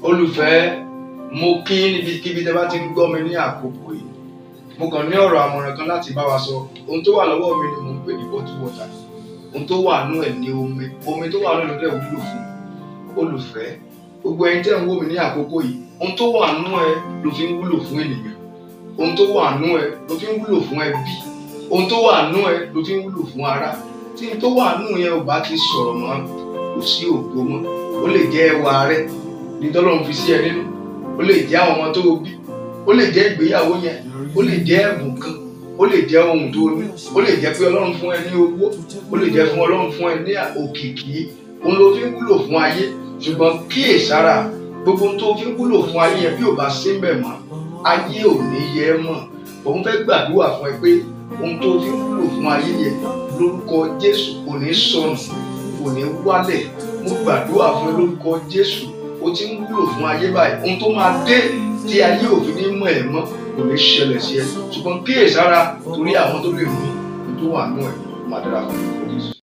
olùfẹ́ mo kí níbikíbi tẹ́ bá ti ń gbọ́ mi ní àkókò yìí mo kàn ní ọ̀rọ̀ àmọ̀ràn kan láti bá wa sọ ohun tó wà lọ́wọ́ mi ni mò ń pè ní bottle water ohun tó wà nú ẹ̀ ní omi omi tó wà nú ẹ̀ ló dẹ̀ wúlò fún olùfẹ́ gbogbo ẹni tẹ́ ń wò mí ní àkókò yìí ohun tó wà nú ẹ ló fi ń wúlò fún ènìyàn ohun tó wà nú ẹ ló fi ń wúlò fún ẹbí ohun tó wà nú ẹ ló fi ń wúlò fún ará tí n tó wà nú yẹn ò bá ti sọ̀rọ̀ mọ́ kò sí ògo mọ́ ó lè jẹ́ ẹwà rẹ ní tọ́lọ́run fi sí ẹ nínú ó lè jẹ́ àwọn ọmọ tó o bí ó lè jẹ́ ìgbéyàwó yẹn ó lè jẹ́ ẹ̀bùn kan ó lè jẹ́ ohun tó ní ó lè jẹ́ pé ọlọ́run fún ẹ ní owó ó lè jẹ́ fún ọlọ́run fún ẹ ní òkìkí òun ló fi ń wúlò fún ayé ṣùgbọ́n kíyèsára gbogbo ohun tó fi ń wúlò fún ayé yẹn bí ò bá sí mbẹ̀ mọ́ ayé ò ní yẹ ẹ́ mọ̀ òun fẹ́ gbàdúrà fún ẹ pé ohun tó fi ń wúlò fún ayé yẹn lórúkọ Jésù kò ní sọnù kò ní wálẹ̀ mo gbàdúrà fún ẹ lórúkọ Jésù o ti ń wúlò fún ayé báyìí ohun tó máa dé tí ayé òfin ní mọ̀ ẹ́ mọ́ kò ní ṣẹlẹ̀ sí ẹ ṣùgbọ́n kíyèsára torí àwọn tó lè mú ohun tó wà nù ẹ̀ máa dára fún ẹ.